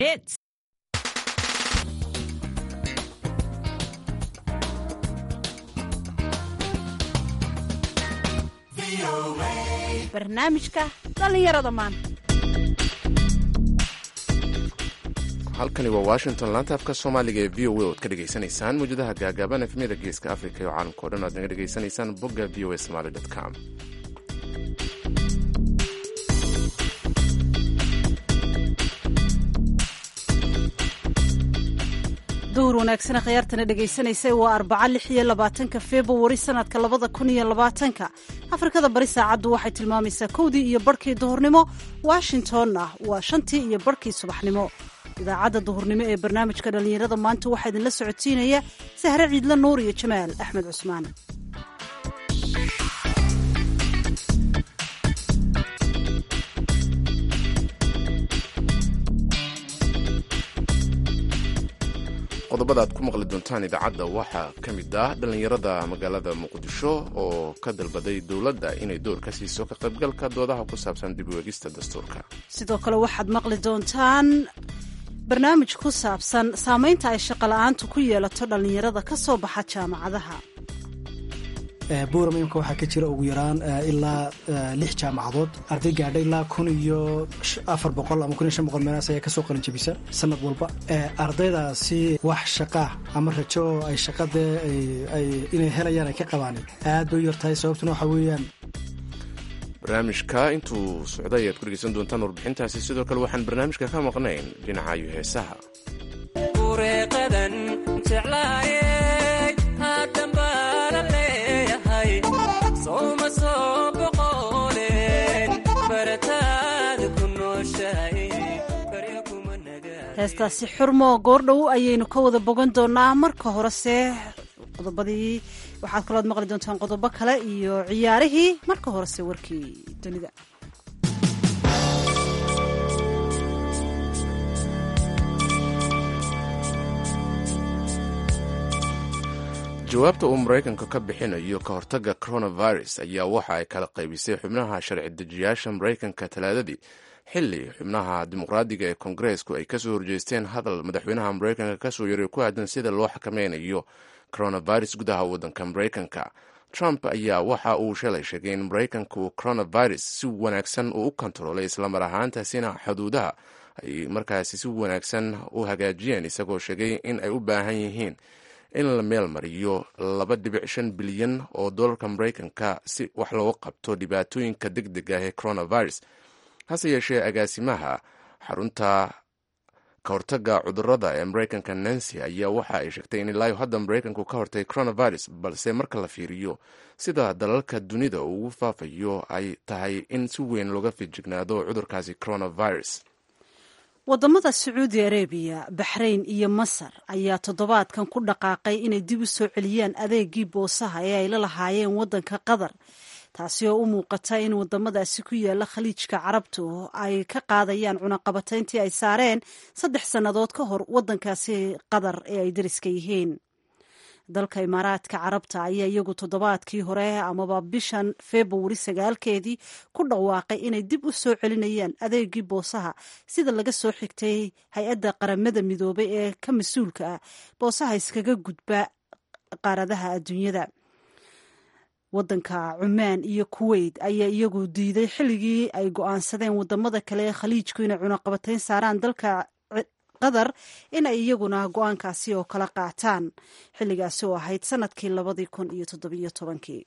Hits. barnaamijka dhallinyarada maanta halkani waa washington laanta afka soomaaliga ee v o a oad ka dhegaysanaysaan mawjadaha gaagaaban efmiyada geeska africa iyo caalamka o dhan oad naga dhegaysanaysaan bogga v o a somaly com duhur wanaagsana khiyaartana dhegaysanaysa waa arbaca lix iyo labaatanka februari sanadka labada kun iyo labaatanka afrikada bari saacaddu waxay tilmaamaysaa kowdii iyo barhkii duhurnimo washingtonna waa shantii iyo barhkii subaxnimo idaacadda duhurnimo ee barnaamijka dhallinyarada maanta waxaa idinla socotiinaya sahre ciidla nuur iyo jamaal axmed cusmaan qodobada aad ku maqli doontaan idaacadda waxaa ka mid ah dhallinyarada magaalada muqdisho oo ka dalbaday dowladda inay door ka siiso ka qaybgalka doodaha ku saabsan dib u eegista dastuurka sidoo kale waxaad maqli doontaan barnaamij ku saabsan saamaynta ay shaqola'aantu ku yeelato dhallinyarada ka soo baxa jaamacadaha buuram imka waxaa ka jira ugu yaraan ilaa lix jaamacadood arday gaadha ilaa kun iyo afar boqol ama kun iyo shan boqol meelaas ayaa kasoo qalin jabisa sanad walba ardaydaasi wax shaqaa ama rajo oo ay shaqadee inay helayaan ay ka qabaan aad bay u yartahay sababtuna waxaa weeyaan barnaamijka intuu socday ayaad ku dhegeysan doontaan warbixintaasi sidoo kale waxaan barnaamijka ka maqnayn dhinacayo heesaha heestaasi xurmo goordhow ayaynu ka wada bogan doonaa marka horese qodobadii waxaad kalood maqli doontaan qodobo kale iyo ciyaarihii marka horese warkii dunida jawaabta uu maraykanka ka bixinayo ka hortagga coronavirus ayaa waxa ay kala qaybisay xubnaha sharci dejiyaasha maraykanka talaadadii xili xubnaha dimuqraadiga ee kongareesku ay kasoo horjeesteen hadal madaxweynaha maraykanka kasoo yaray ku aadan sida loo xakameynayo coronavirus gudaha waddanka maraykanka trump ayaa waxa uu shalay sheegay in maraykanku coronavirus si wanaagsan uu u kontaroolay islamar ahaantaasina xuduudaha ay markaasi si wanaagsan u hagaajiyeen isagoo sheegay in ay u baahan yihiin in la meel mariyo laba dhibic shan bilyan oo dollarka maraykanka si wax looga qabto dhibaatooyinka deg deg ah ee coronavirus hase yeeshee agaasimaha xarunta ka hortagga cudurada ee maraykanka nancy ayaa waxa ay sheegtay in ilaayo hadda maraykanku ka hortay coronavirus balse marka la fiiriyo sida dalalka dunida uu ugu faafayo ay tahay in si weyn looga fijignaado cudurkaasi coronavirus wadamada sacuudi arabiya baxrayn iyo masar ayaa toddobaadkan ku dhaqaaqay inay dib u soo celiyaan adeegii boosaha ee ay la lahaayeen waddanka qatar taasi oo u muuqata in wadamadaasi ku yaala khaliijka carabtu ay ka qaadayaan cunaqabatayntii ay saareen saddex sannadood ka hor waddankaasi qatar ee ay dariska yihiin dalka imaaraadka carabta ayaa iyagu toddobaadkii hore amaba bishan februari sagaalkeedii ku dhawaaqay inay dib u soo celinayaan adeegii boosaha sida laga soo xigtay hay-adda qaramada midoobay ee ka mas-uulka ah boosaha iskaga gudba qaaradaha adduunyada waddanka cumaan iyo kuweyt ayaa iyagu diiday xilligii ay go-aansadeen wadamada kale ee khaliijku inay cunaqabatayn saaraan dalka qatar in ay iyaguna go-aankaasi oo kala qaataan xilligaasi oo ahayd sanadkii labadii kun iyo toddobiyo tobankii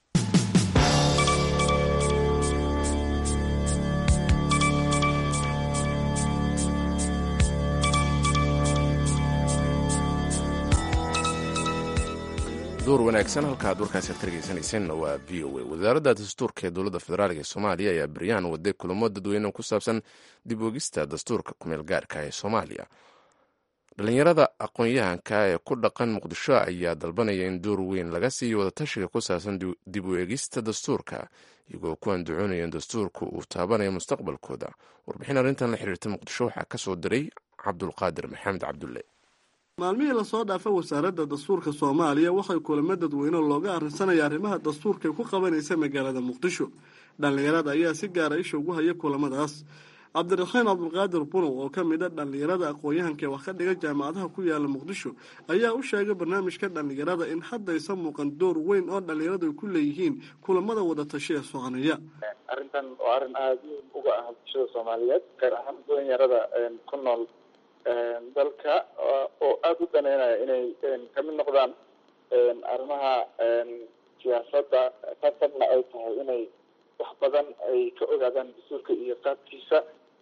duur wanaagsan halkaad warkaasi ad ka dhegeysaneyseen waa v o a wasaaradda dastuurka ee dowladda federaalk ee soomaaliya ayaa beryahan waday kulamo dadweyne ku saabsan dib oogista dastuurka kumeel gaarka ee soomaaliya dhallinyarada aqoon-yahanka ee ku dhaqan muqdisho ayaa dalbanaya in door weyn laga siiyo wadatashiga ku saabsan dib u eegista dastuurka iyagoo ku andacoonaya in dastuurka uu taabanayo mustaqbalkooda warbixin arrintan la xiriirta muqdisho waxaa kasoo diray cabdulqaadir maxamed cabdulle maalmihii lasoo dhaafay wasaaradda dastuurka soomaaliya waxay kulamo dadweyne looga arrinsanaya arrimaha dastuurka ku qabanaysa magaalada muqdisho dhallinyarada ayaa si gaara isha ugu haya kulamadaas cabdiraxmaan cabdulqaadir bunow oo ka mid a dhallinyarada aqoon-yahanka ee wax ka dhiga jaamacadaha ku yaala muqdisho ayaa u sheegay barnaamijka dhallinyarada in haddaysan muuqan door weyn oo dhallinyaradu ay ku leeyihiin kulamada wadatasho ee soconaya arrintan waa arrin aada muhim uga ah bulshada soomaaliyeed gaar ahaan dhalinyarada ku nool dalka oo aada u daneynaya inay kamid noqdaan arrimaha siyaasadda qasabna ay tahay inay wax badan ay ka ogaadaan dastuurka iyo qaabkiisa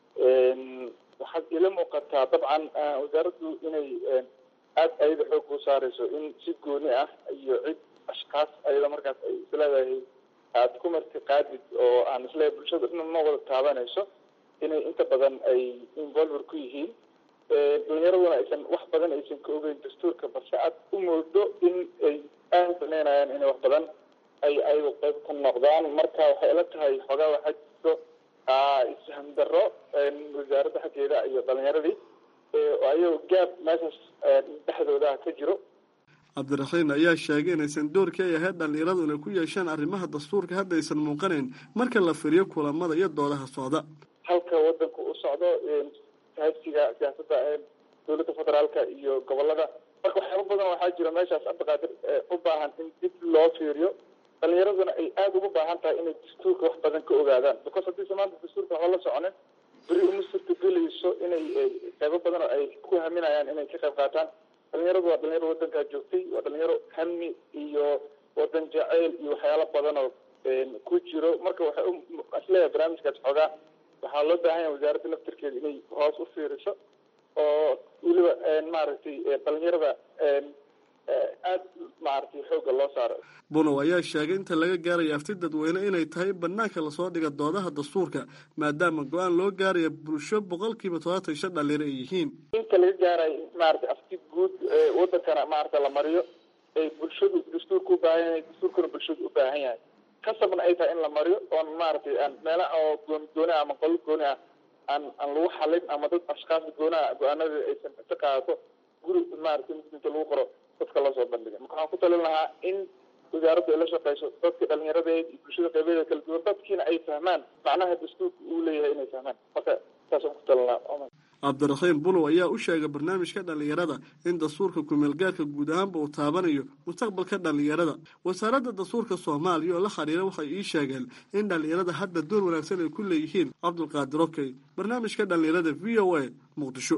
waxaad ila muuqataa dabcan wasaaraddu inay aada ayada xoog u saareyso in si gooni ah iyo cid ashkaas ayada markaas ay isleedahay aada ku marti qaadid oo aan isleeyahay bulshada dhan ma wada taabanayso inay inta badan ay involver ku yihiin dhalinyaraduna aysan wax badan aysan ka ogeyn dastuurka balse aad u moodo in ay aada daneynayaan inay wax badan ay ayagu qayb ka noqdaan marka waxay ila tahay xoogaa waxaa jirto isham darro wasaaradda xaggeeda iyo dhalinyaradii ayagoo gaab meeshaas dhexdooda ka jiro cabdiraxiin ayaa sheegay inaysan doorkii ay ahayd dhallinyaradu inay ku yeeshaan arrimaha dastuurka hadda aysan muuqanayn marka la firiyo kulamada iyo doodaha socda halka wadanku u socdo haysiga siyaasadda dowladda federaalka iyo gobolada marka waxyaaba badan waxaa jira meeshaas abdiqaadir u baahan in dib loo fiiriyo dhalinyaraduna ay aada ugu baahan tahay inay dastuurka wax badan ka ogaadaan because haddiise maanta dastuurka waxba la soconin beri uma suurtagelayso inay qaybo badan oo ay ku haminayaan inay ka qayb qaataan dhalinyaradu waa dhalinyaro wadankaa joogtay waa dhalinyaro hami iyo wadan jaceyl iyo waxyaalo badan oo ku jiro marka waxay isleeyahay barnaamijkaas xoogaa waxaa loo baahan yahay wasaaradda naftirkeeda inay hoos u fiiriso oo weliba maaragtay dhalinyarada aada maaragtay xoogga loo saaro bunow ayaa sheegay inta laga gaaraya afti dadweyne inay tahay banaanka lasoo dhiga doodaha dastuurka maadaama go-aan loo gaaraya bulsho boqolkiiba todobaatan shan dhalinyaro ay yihiin inta laga gaarayo maaragtay afti guud wadankana maaragta la mariyo ay bulshadu dastuurka u baahan yahay dastuurkuna bulshadu u baahan yahay kasabna ay tahay in la mariyo oon maaragtay aan meela oo gooni gooni ah ama qolo gooni ah aan aan lagu xalin ama dad ashkaas goonaha go-aanada aysan ka qaadato guri maaragtay inta lagu qoro dadka loo soo bandhigay marka waxaan ku talin lahaa in wasaaraddu ay la shaqeyso dadka dhalinyaradeed iyo bulshada qeybadeeda kala duwan dadkiina ay fahmaan macnaha dastuurka uu leeyahay inay fahmaan marka saasaan ku talin lahaa cabdiraxiim bulow ayaa u sheegay barnaamijka dhallinyarada in dastuurka kumeelgaarka guud ahaanba uu taabanayo mustaqbalka dhallinyarada wasaaradda dastuurka soomaaliya oo la xiriira waxay ii sheegeen in dhallinyarada hadda door wanaagsan ay ku leeyihiin cabdulqaadir okey barnaamijka dhallinyarada v o a muqdisho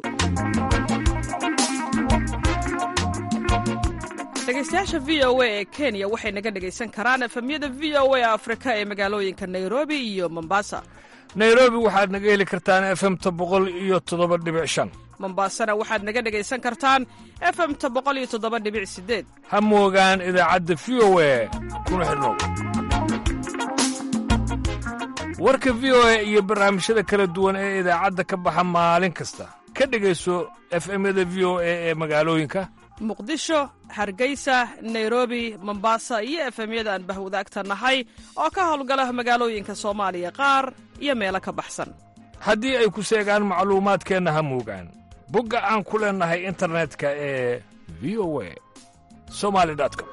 dhegeystayaasha v o a ee kenya waxay naga dhegaysan karaan efemyada v o a afrika ee magaalooyinka nairobi iyo mombasa nairobi waxaad naga heli kartaan efemta boqol iyo toddoba dhibic shan mombasana waxaad naga dhegaysan kartaan efemta boqol iyo toddoba dhibic sideed ha moogaan idaacadda v o a kuna xidhnow warka v o a iyo barnaamijyada kala duwan ee idaacadda ka baxa maalin kasta ka dhegayso efemyada v o a ee magaalooyinka muqdisho hargeysa nairobi mombasa iyo efemyada aan bahwadaagta nahay oo ka howlgala magaalooyinka soomaaliya qaar iyo meelo ka baxsan haddii ay ku seegaan macluumaadkeenna ha moogaan bogga aan ku leennahay internetka ee v o a somali com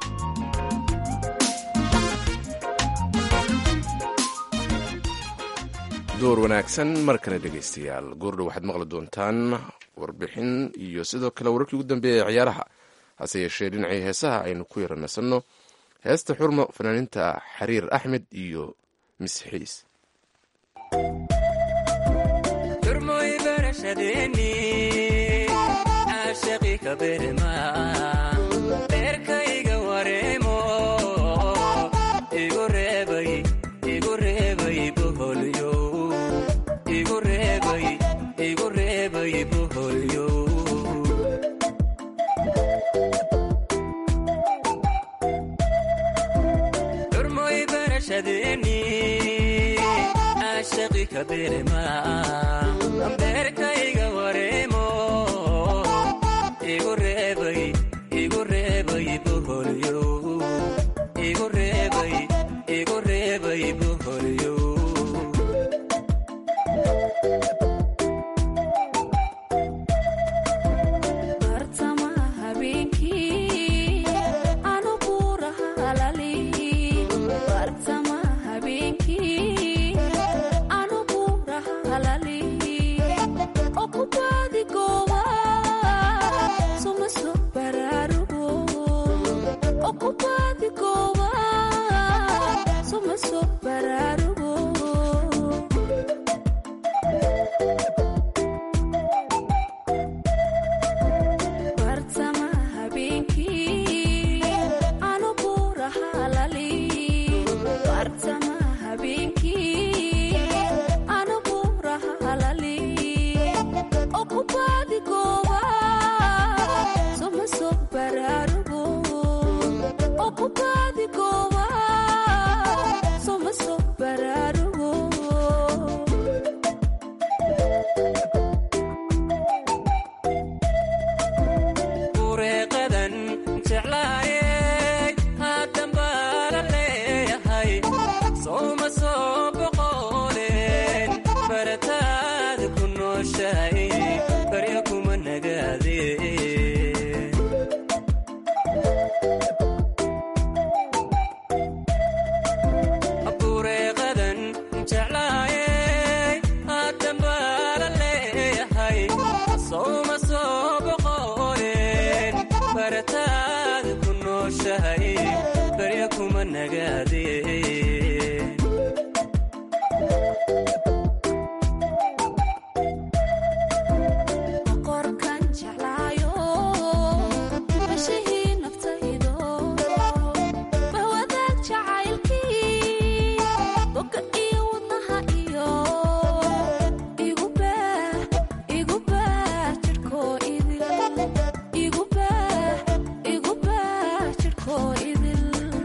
door wanaagsan mar kale dhegaystayaal goordhow waxaad maqli doontaan warbixin iyo sidoo kale wararkii ugu dambeeya ee ciyaaraha hase yeeshee dhinacii heesaha aynu ku yara nasanno heesta xurmo fanaaniinta xariir axmed iyo misxiis beerkayga wareemo igu reebay igu reebay boholyo igu reebay igu reebay boholyo Halali jeclaayey haatan baa la leeyahay sooma soo boqoleen barataada ku nooshahay barya kuma nagaadeen bureeqadan jeclaayey haatan baa la leeyahay sooma soo boqoleen barataada ku nooshahay barya kuma nagaadeen qorkan jeclaayo bashihii naftaydo bahwadaag jacaylkii boga iyo wadnaha iyo igu baah igu baah jidhkoo idil igu baah igu baah jidhkoo idil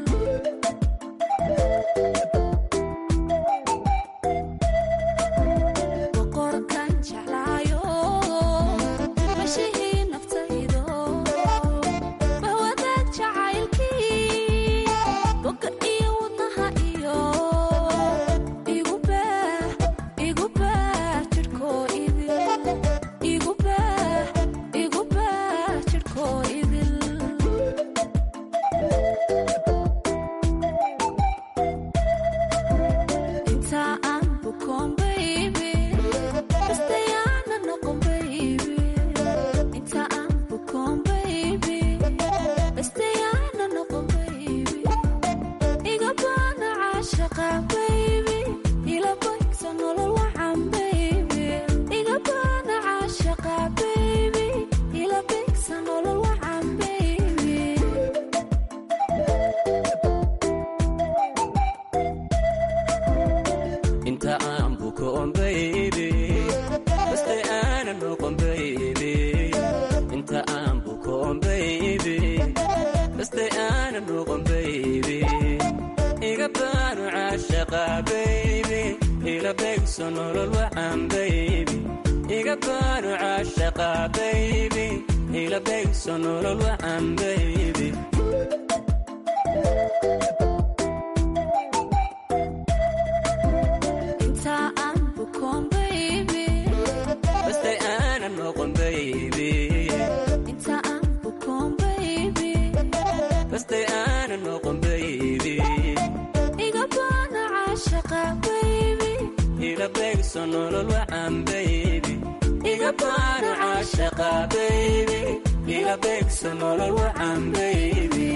boqorkan jeclaayo bashihii naftaydo bahwadaag jacaylkii boga iyo wadnaha iyo igu baah igu baah jidhkoo idil igu baah igu baah jidhkoo idil inta aan bukoon baby bastayaana noqon baby inta aan bukoon baby bastayaana noqon baby iga baana caashaqa baby ila boysa nolol wacan baby iga baana caashaqa baby ila boysa nolol wacan baby inta aan bukoon baybi baste aana noqon baybi inta aan bukoon baybi baste aana noqon baybi iga baanu caashaqa baybi ila beegso nolol wacan baybi iga baanu caashaqa baybi ila beegso nolol wacan baybi inta aan bukoon baby baste aana noqon baybi inta aan bukoon baby baste aana noqon baybi iga baana caashaqa baby ila beegso nolol wacan baybi iga baana caashaqa baybi ila beegso nolol wacan baybi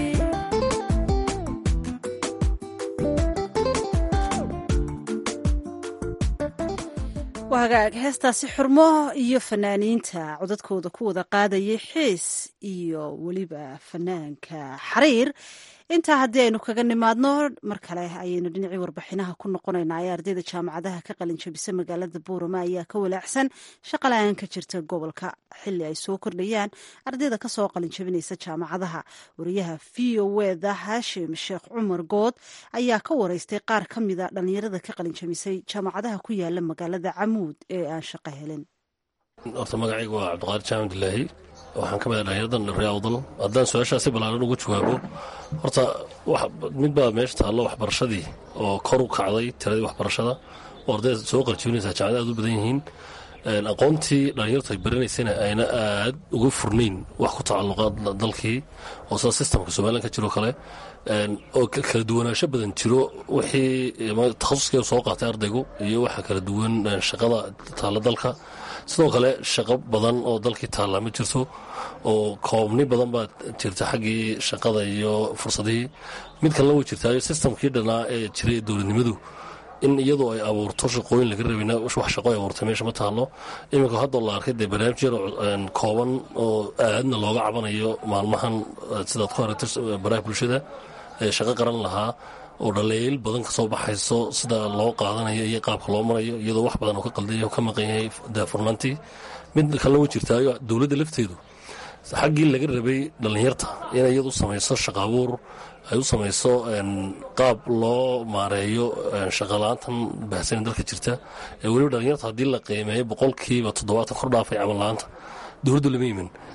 waa hagaag heestaasi xurmo iyo fanaaniinta codadkooda ku wada qaadayay xiis iyo weliba fanaanka xariir intaa haddii aynu kaga nimaadno mar kale ayaynu dhinacii warbixinaha ku noqonaynaa ee ardayda jaamacadaha ka qalin jabisa magaalada buurama ayaa ka walaacsan shaqa la-aan ka jirta gobolka xili ay soo kordhayaan ardayda kasoo qalin jabinaysa jaamacadaha wariyaha v o eda haashim sheekh cumar good ayaa ka wareystay qaar ka mida dhalinyarada ka qalin jabisay jaamacadaha ku yaala magaalada camuud ee aan shaqo helin horta magacayga waa cabdiqaadir jaamid ilaahi waxaan ka mid ah dhalinyaradan reawdal haddaan su-aashaasi ballaaran uga jawaabo horta mid baa meesha taallo waxbarashadii oo kor u kacday tiradii waxbarashada oo ardayda soo qarjibinaysaa jaamacada aad u badan yihiin aqoontii dhalinyartu ay baranaysana ayna aad uga furnayn wax ku tacalluqa dalkii oo sida sistamka somalilan ka jiro kale oo kala duwanaansho badan jiro wixii takhasuskii soo qaatay ardaygu iyo waxa kala duwan shaqada taalla dalka sidoo kale shaqo badan oo dalkii taallaa ma jirto oo koobni badan baa jirta xaggii shaqada iyo fursadihii mid kalena way jirtaayo sistamkii dhanaa ee jiray ee dowladnimadu in iyadoo ay abuurto shaqooyin laga rabina wax shaqo ay abuurtay meesha ma taalo iminka haddoo la arkay dee barnaamij yar kooban oo aadna looga cabanayo maalmahan sidaad ku aragtay baraha bulshada ee shaqo qaran lahaa oo dhaliil badan kasoo baxayso sida loo qaadanayo iyo qaabka loo marayo iyadoo wax badan oo ka qalday oo ka maqan yahay daafurnaantii mid kalena way jirtaayo dowladda lafteedu xaggii laga rabay dhallinyarta inay iyadu samayso shaqa abuur ay u samayso qaab loo maareeyo shaqala-aantan bahsanin dalka jirta ee weliba dhallinyarta haddii la qiimeeyo boqolkiiba toddobaatan kor dhaafay camal la-aanta dowladdu lama imin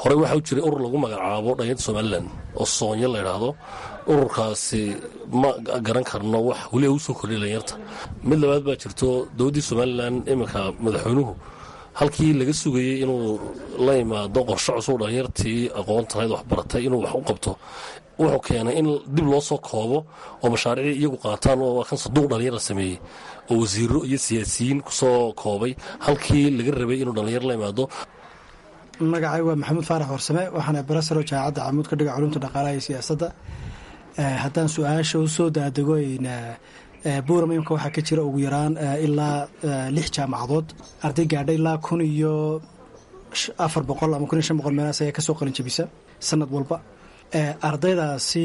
horey waxaa u jiray urur lagu magacaabo dhalinyarta somalilan oo soonyo la idhaahdo ururkaasi ma garan karno wax weli ugu soo kordhiya dhalinyarta mid labaad baa jirto dowladdii somalilan iminka madaxweynuhu halkii laga sugayey inuu la imaado qorshe cusub dhalinyartii aqoontahayd waxbaratay inuu wax u qabto wuxuu keenay in dib loo soo koobo oo mashaariicii iyagu qaataan oo kan saduuq dhalinyar la sameeyey oo wasiiro iyo siyaasiyiin kusoo koobay halkii laga rabay inuu dhalinyar la imaado magacay waa maxamuud faarax warsame waxaana barasaro jaamacadda camuud ka dhiga culumta dhaqaalaha iyo siyaasadda haddaan su-aasha u soo daadego buuram imka waxaa ka jira ugu yaraan ilaa lix jaamacadood arday gaadha ilaa kun iyo afar boqol ama kun iyo shan boqol meelaas ayaa kasoo qalin jabisa sanad walba ardaydaasi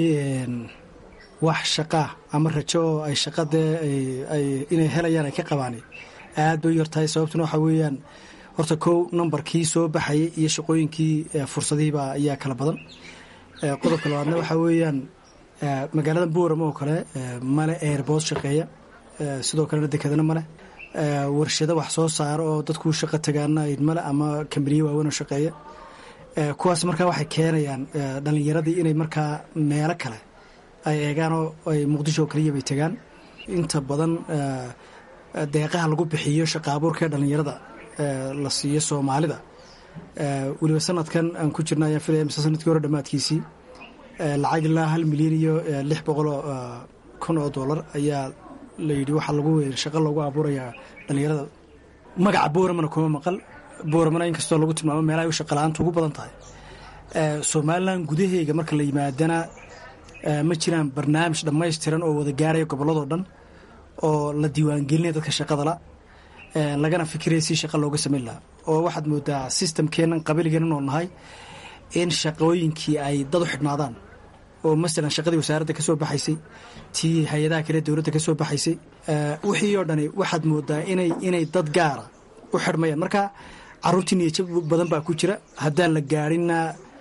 wax shaqaa ama rajo oo ay shaqadee inay helayaan ay ka qabaan aad bay u yartahay sababtuna waxaa weeyaan horta kow numbarkii soo baxayay iyo shaqooyinkii fursadihiiba ayaa kala badan qodobka labaadna waxaa weeyaan magaalada buuram oo kale male airbood shaqeeya sidoo kalena dekedana male warshado wax soo saaro oo dadku shaqo tagaana male ama kambaniyo waaweyn oo shaqeeya kuwaas markaa waxay keenayaan dhalinyaradii inay markaa meelo kale ay eegaan oo ay muqdisho oo kaliya bay tagaan inta badan deeqaha lagu bixiyo shaqa abuurka ee dhalinyarada la siiyo soomaalida weliba sanadkan aan ku jirna ayaan filaya mise sanadkii hore dhammaadkiisii lacag ilaa hal milyan iyo lix boqoloo kun oo dollar ayaa layidhi waxaa lagu shaqo loogu abuurayaa dhalinyarada magaca booramana kuma maqal booramana inkastoo lagu tilmaamo meelahay u shaqa la-aantu ugu badan tahay somalilan gudaheega marka la yimaadana ma jiraan barnaamij dhammaystiran oo wada gaaraya gobolladoo dhan oo la diiwaangelinaya dadka shaqadala lagana fikiraya si shaqa looga samayn lahaa oo waxaad moodaa sistamkeennan qabiligeenan oo nahay in shaqooyinkii ay dad u xidhnaadaan oo masalan shaqadii wasaaradda ka soo baxaysay tii hay-adaha kale dowladda ka soo baxaysay wixii oo dhani waxaad moodaa inay inay dad gaara u xidhmayaan marka caruurtii niyajab badan baa ku jira haddaan la gaadhinna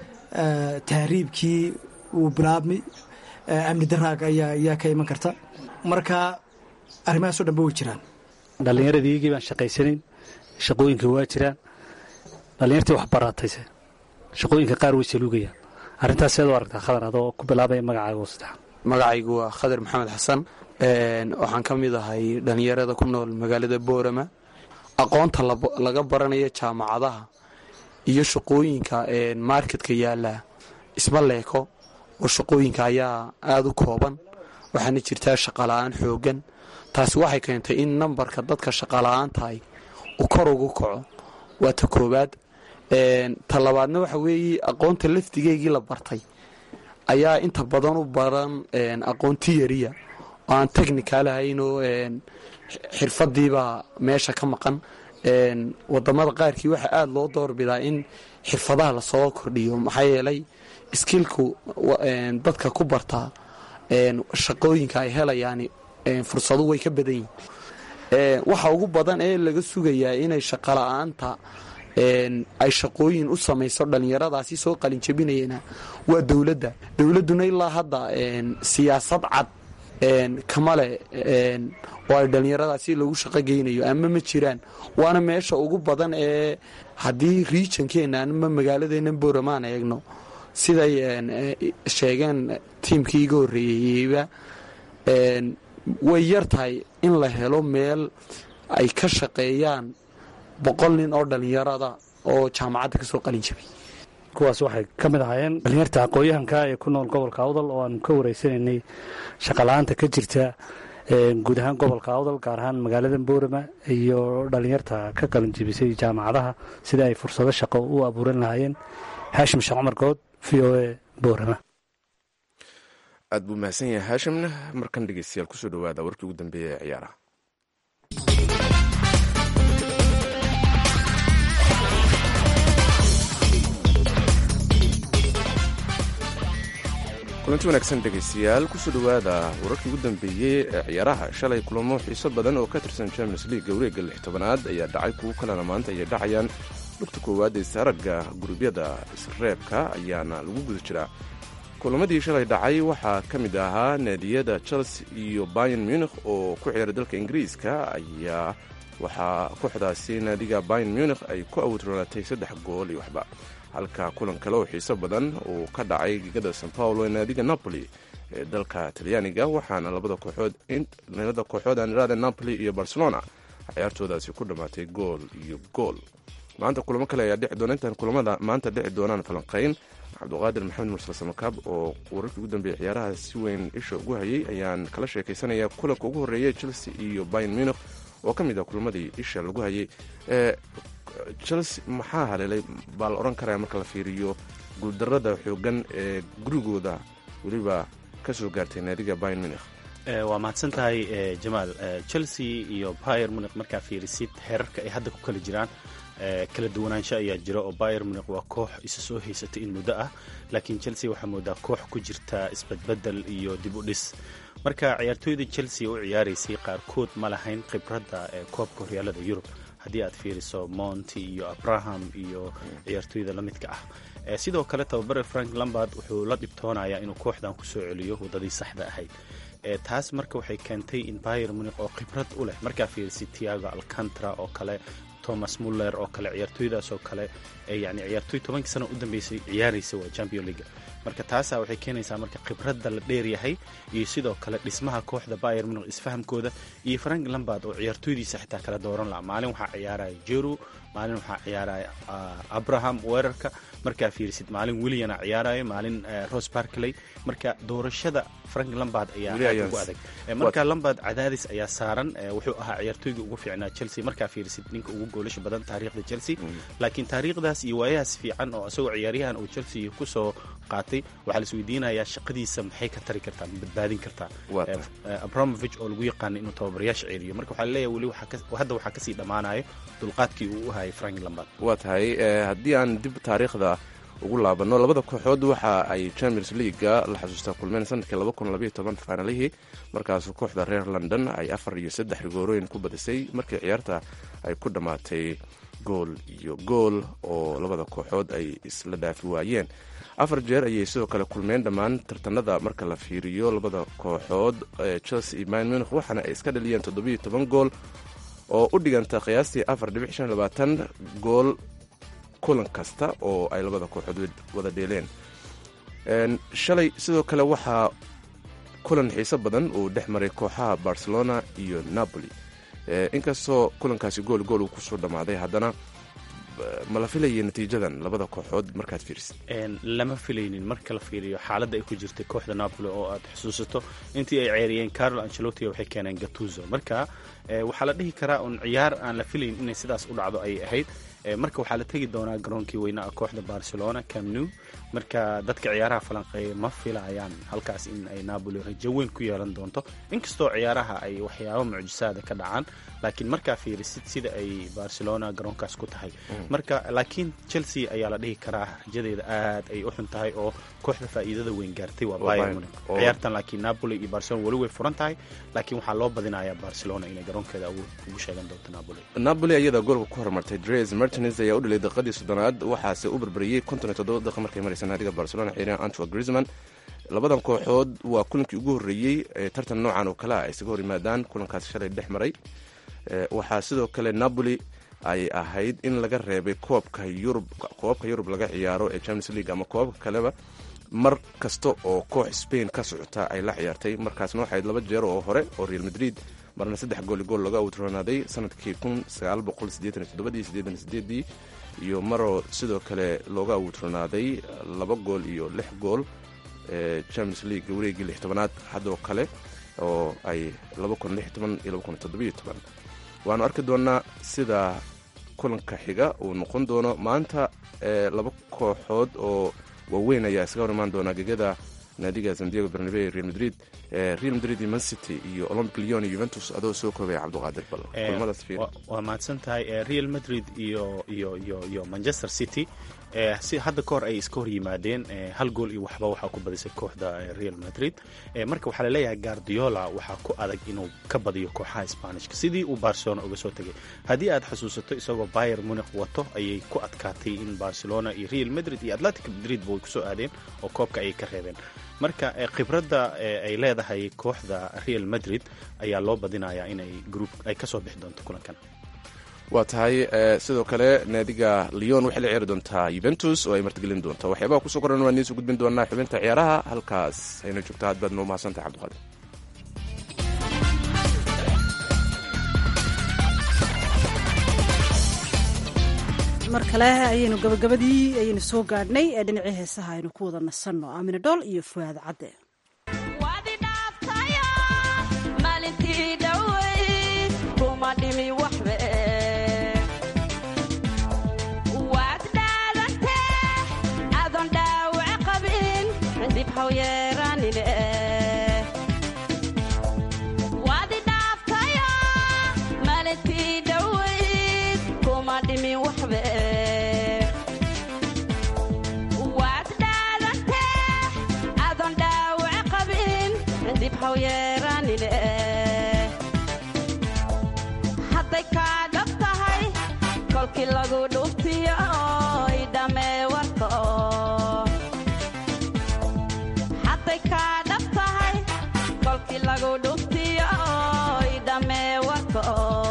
tahriibkii uu bilaabmi amni daraaga ayaa ayaa ka iman karta marka arrimahaasoo dhanba way jiraan dhallinyaradiyagii baan shaqaysanayn shaqooyinka waa jiraan dhallinyartii wax baratayse shaqooyinka qaar way saluugayaan arrintaas seed u aragtaa khadar adoo ku bilaabaya magacaaga oo saddexan magacaygu waa khadar maxamed xasan waxaan ka mid ahay dhallinyarada ku nool magaalada boorama aqoonta laga baranayo jaamacadaha iyo shaqooyinka marketka yaala isma leeko oo shaqooyinka ayaa aada u kooban waxaana jirtaa shaqala-aan xoogan taasi waxay keentay in nambarka dadka shaqala-aantahay uu kor ugu kaco waa ta koowaad ta labaadna waxa weeye aqoonta lafdigeygii la bartay ayaa inta badan u baran aqoon tiyariya oo aan technical ahayn oo xirfadiibaa meesha ka maqan wadamada qaarkii waxaa aada loo doorbidaa in xirfadaha lasoo kordhiyo maxaa yeelay skilku dadka ku bartaa shaqooyinka ay helayaan fursadu way ka badan yihin waxa ugu badan ee laga sugayaa inay shaqala-aanta ay shaqooyin u samayso dhallinyaradaasi soo qalinjabinayana waa dowladda dowladduna ilaa hadda siyaasad cad kama leh oo ay dhallinyaradaasi lagu shaqo geynayo ama ma jiraan waana meesha ugu badan ee haddii riijankeenna ama magaaladeena booramaan eegno siday sheegeen tiimkii iga horreeyeyba way yar tahay in la helo meel ay ka shaqeeyaan boqol nin oo dhallinyarada oo jaamacadda ka soo qalin jabay kuwaas waxay ka mid ahaayeen dhallinyarta aqooyahanka ee ku nool gobolka awdal oo aanu ka wareysanaynay shaqala-aanta ka jirta guud ahaan gobolka awdal gaar ahaan magaalada boorama iyo dhallinyarta ka qalin jabisay jaamacadaha sida ay fursado shaqo u abuuran lahaayeen haashim sheekh cumar good v o a boorama aad buu mahadsan yahay haashimna markan dhegeystayaal kusoo dhawaada warkii ugu dambeeya ee ciyaaraha kulanti wanaagsan dhegeystayaal kusoo dhawaada wararkii ugu dambeeyey ee ciyaaraha shalay kulamo xiiso badan oo ka tirsan champions league wareegga lix tobanaad ayaa dhacay kuwo kalena maanta ayay dhacayaan lugta koowaad ee saaragga gurubyada isreebka ayaana lagu guda jiraa kulamadii shalay dhacay waxaa ka mid ahaa naadiyada chelsea iyo bayan munikh oo ku ciyaaray dalka ingiriiska ayaa waxaa kooxdaasi naadiga bayan munikh ay ku awdroonatay saddex gool iyo waxba halka kulan kale oo xiiso badan uu ka dhacay gegada san paulo ee naadiga napoli ee dalka talyaaniga waxaana labada kooxood labada kooxood aan iraada napoli iyo barcelona ciyaartoodaasi ku dhammaatay gool iyo gool maanta kulamo kale ayaa dhici doona intaan kulamada maanta dhici doonaan falanqayn cabduqaadir maxamed mursal samakaab oo wararkii ugu dambeeyey ciyaaraha si weyn isha ugu hayay ayaan kala sheekaysanaya kulanka ugu horreeyay chelsea iyo bayn munich oo ka mid ah kulamadii isha lagu hayay chelsea maxaa haleelay baa la odhan karaya marka la fiiriyo guuldarada xoogan ee gurigooda weliba ka soo gaartay naadiga bayn munich waa mahadsan tahay jamaal chelsea iyo bayer munich markaa fiirisid heerarka ay hadda ku kala jiraan kala duwanaansho ayaa jira oo bayer munich waa koox isa soo haysatay in muddo ah laakiin chelsea waxaa moodaa koox ku jirta isbedbedel iyo dib u dhis marka ciyaartooyda chelsea u ciyaaraysay qaarkood ma lahayn khibradda ee koobka horyaalada yurub haddii aad fiiriso monti iyo abraham iyo ciyaartooyda la midka ah sidoo kale tababare frank lambard wuxuu la dhibtoonayaa inuu kooxdan kusoo celiyo waddadii saxda ahayd taas marka waxay keentay in bayer munich oo khibrad u leh markaa fiirisi tiago alcantara oo kale thomas muller oo kale ciyaartooydaas oo kale yani ciyaartooy tobankii sana u dambeysay ciyaaraysa waa champion league marka taasaa waxay keenaysaa marka khibradda la dheeryahay iyo sidoo kale dhismaha kooxda bayer munich isfahamkooda iyo frank lambard oo ciyaartooydiisa xitaa kala dooran laha maalin waxaa ciyaaraya jeru maalin waxaa ciyaaraya abraham weerarka markaa fiirisid maalin williana ciyaarayo maalin ros barkley marka doorashada frank lambard ayaa aad ugu adag marka lambard cadaadis ayaa saaran wuxuu ahaa ciyaartooygii ugu fiicnaa chelsea markaa fiirisid ninka ugu goolasha badan taariikhda chelsea laakiin taariikhdaas iyo waayahaas fiican oo isagoo ciyaaryahan uu chelsea kusoo qaatay waxaa lais weydiinayaa shaqadiisa maxay ka tari kartaa ma badbaadin kartaa abramovich oo lagu yaqaana inuu tababarayaasha ceeliyo marka waxaa laleeyahay weli hadda waxaa kasii dhammaanayo dulqaadkii uu u hayay frank lambard waa tahay haddii aan dib taariikhda ugu laabano labada kooxood waxa ay champions leaguega la xasuustaa kulmeen sanadkii faanalihii markaasuu kooxda reer london ay afar iyo saddex rigoorooyin ku badisay markii ciyaarta ay ku dhammaatay gool iyo gool oo labada kooxood ay isla dhaafi waayeen afar jeer ayay sidoo kale kulmeen dhammaan tartanada marka la fiiriyo labada kooxood chelsea iyo bayn munich waxaana ay iska dhaliyeen toddobiyo toban gool oo u dhiganta qiyaastii afar dhibic shan labaatan gool kulan kasta oo ay labada kooxood wada dheeleen shalay sidoo kale waxaa kulan xiiso badan uu dhex maray kooxaha barcelona iyo napoli inkastoo kulankaasi gool gool uu kusoo dhammaaday haddana ma la filayay natiijadan labada kooxood markaad fiirisid lama filaynin marka la fiiriyo xaaladda ay ku jirtay kooxda napoli oo aad xusuusato intii ay ceeriyeen carlo ancelotti waxay keeneen gatuzo marka waxaa la dhihi karaa un ciyaar aan la filayn inay sidaas u dhacdo ayay ahayd marka waxaa la tegi doonaa garoonkii weynaa kooxda barcelona camnew marka dadka ciyaaraha falanqeeya ma filayaan halkaas in ay napoli rajo weyn ku yeelan doonto inkastoo ciyaaraha ay waxyaabo mucjisaada ka dhacaan laakiin markaa fiirisid sida ay barcelona garoonkaas ku tahay marka laakiin chelsea ayaa la dhihi karaa rajadeeda aad ay u xun tahay oo kooxda faa'iidada weyn gaartay waa bayern munich ciyaartan laakiin napoli iyo barcelona weli way furan tahay laakiin waxaa loo badinayaa barcelona inay garoonkeeda awood ugu sheegan doonto napoli napoli ayada goolka ku horumartay dres martins ayaa u dhalay daqiiqadii soddonaad waxaase u barbariyey konton iyo toddoba daqiiq markay maraysa naadiga barcelona xiriyan antwa grisman labadan kooxood waa kulankii ugu horreeyey ee tartan noocan oo kale ah ay isaga hor yimaadaan kulankaasi shalay dhex maray waxaa sidoo kale napoli ay ahayd in laga reebay koobka yurub koobabka yurub laga ciyaaro ee champions league ama koobabka kaleba mar kasta oo koox spain ka socota ay la ciyaartay markaasna waxayd laba jeer oo hore oo real madrid marna saddex gooli gool looga awtroonaaday sanadkii kun sagaal boqol siddeetan iyo toddobadii siddeetan iyo sideedii iyo maroo sidoo kale looga awtronaaday laba gool iyo lix gool ee champions league wareegii lix tobanaad haddoo kale oo ay laba kun lix toban iyo laba kun toddobiyo toban waanu arki doonaa sida kulanka xiga uu noqon doono maanta laba kooxood oo waaweyn ayaa iskaga hor imaan doonaa gegada naadiga sandiego bernabe real madrid real madrid iyo mancity iyo olympic leon iyo juventus adoo soo koobaya cabduqaadir bal kulmadaas fiir waa mahadsan tahay real madrid iyo iyo iyo iyo manchester city si hadda ka hor ay iska hor yimaadeen hal gool iyo waxba waxaa ku badisay kooxda real madrid marka waxaa laleeyahay guardiola waxaa ku adag inuu ka badiyo kooxaha sbanishka sidii uu barcelona uga soo tegay haddii aad xusuusato isagoo bayer munich wato ayay ku adkaatay in barcelona iyo real madrid iyo atletic madrid ba way kusoo aadeen oo koobka ayay ka reebeen marka khibradda ay leedahay kooxda real madrid ayaa loo badinayaa inay group ay kasoo bixi doonto kulankan waa tahay sidoo kale naadiga leon waxay la ciyaari doontaa yuventus oo ay martigelin doonto waxyaabaha kusoo koran waan idiin soo gudbin doonaa xubinta ciyaaraha halkaas ayna joogto aad baad noo mahadsantahay cabdiqaadir mar kale ayaynu gabagabadii ayaynu soo gaadhnay ee dhinacii heesaha aynu ku wada nasanno aamina dhool iyo fuaad cadde maalintii dhoweyd kuma dhimi waxbe waad dhaadantee adoon dhaawac qabin dib haw yeeranine waad idhaaftayo maalintii dhoweyd kuma dhimi waxbe waad dhaadantee adoon dhaawac qabin dib haw yeeranine hadday kaa dhab tahay kolkii lagu dhuftiyo oy dhammee warka hadday kaa dhab tahay kolkii lagu dhuftiyo oy dhammee warka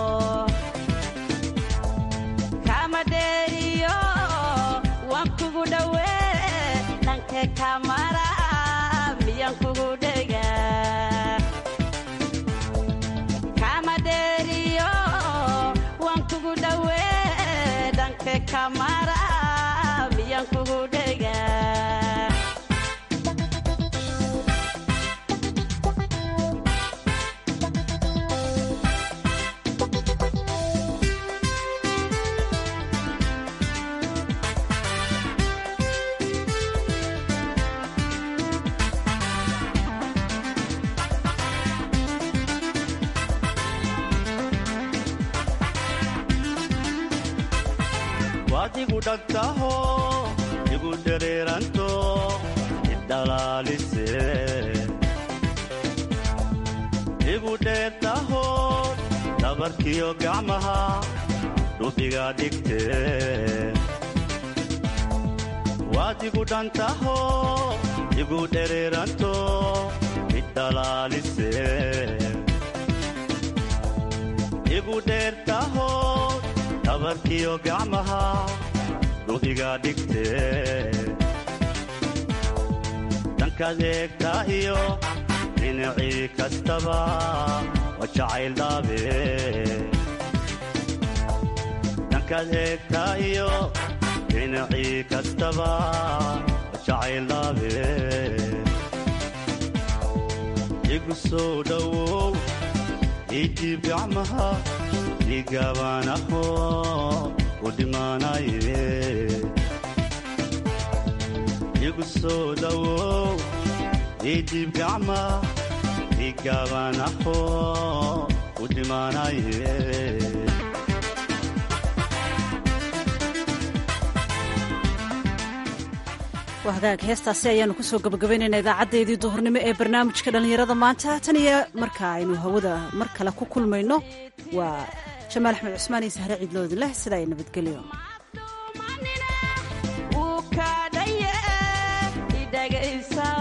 kama dheeriyo waan kugu dhowee dhankee kamara miyaan kugu dhegaa kama dheeriyo waan kugu dhowee dhanke kamara miyaan kugu dhegaa waad igu dhagtaho igu dhereeranto idhalaalise igu dheertaho dhabarkiyo gacmaha dhubiga dhigte waad igu dhantaho igu dhereeranto idhalaalise igu dheertaho dhabarkiyo gacmaha dhubiga dhigte dhankaad eegtaa iyo dhinacii kastaba waa jacayl dhaabe dhankaad eegtaa iyo dhinacii kastaba waa jacayl dhaabe igu soo dhowow iidhiib gacmaha dhigaabanaho u dhimaanaye igu soo dhowow iidhiib gacma dhigaabanaho u dhimaanaye waa hagaag heestaasi ayaanu kusoo gabagabaynaynaa idaacadeedii duhurnimo ee barnaamijka dhallinyarada maanta tan iyo marka aynu hawada mar kale ku kulmayno waa jamaal axmed cusmaan iyo sahre ciidloodin leh sidaa ay nabadgelyo wuu kaadhaye idhagaysa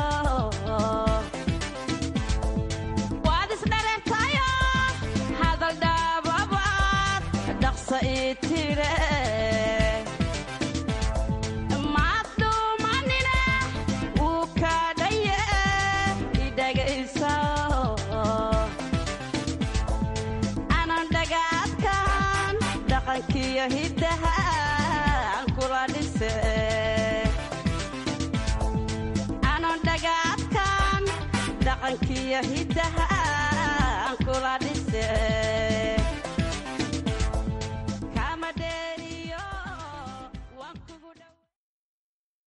waad isdhareertayo hadal dhaababaad dhaqsa ii tire maad dhuumanine wuu kaadhaye idhagaysa anan dhagaadkan dhaqankiyo hiddaha aan kula dhise anan dhagaadkan dhaqankiyo hiddaha aan kula dhise